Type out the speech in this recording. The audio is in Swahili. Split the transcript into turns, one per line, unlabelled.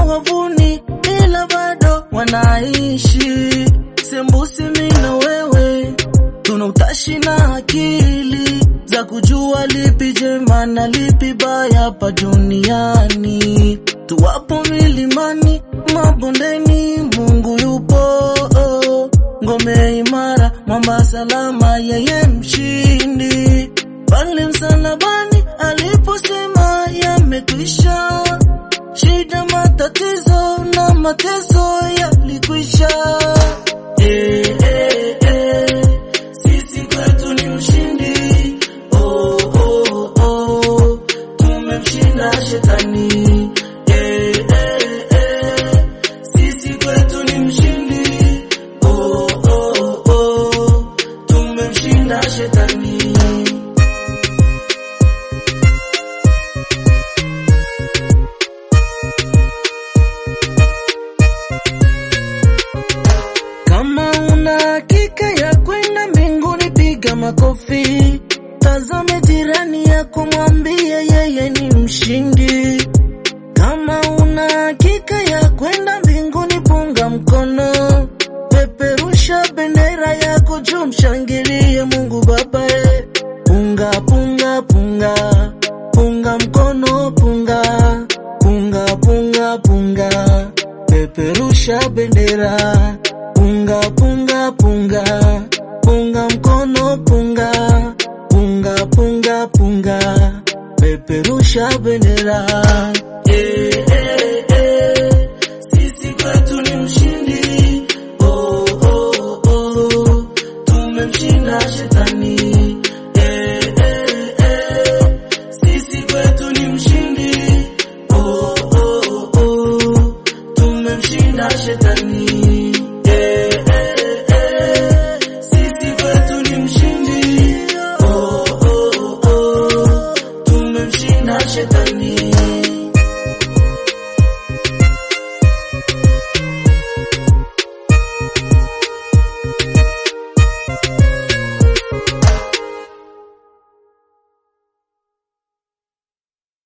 wavuni, ila bado wanaishi. Sembusi mimi na wewe tuna utashi na akili za kujua lipi jema na lipi baya hapa duniani. Tuwapo milimani, mabondeni, Mungu yupo ngome imara, mwamba salama, yeye mshindi. Pale msalabani aliposema yamekwisha, shida, matatizo na mateso yalikwisha. Eh, eh, eh, sisi kwetu ni ushindi. Oh, oh, oh, tumemshinda shetani. Eh, eh, eh, sisi kwetu ni mshindi. Oh, oh, oh, tumemshinda shetani. Kama una hakika ya kwenda mbinguni, piga makofi. Tazame jirani yako, mwambie yeye ni mshindi. Kama una hakika ya kwenda mbinguni, punga mkono, peperusha bendera yako juu, mshangilie Mungu Baba. eh. Punga punga punga punga mkono, punga punga punga punga, peperusha bendera, punga punga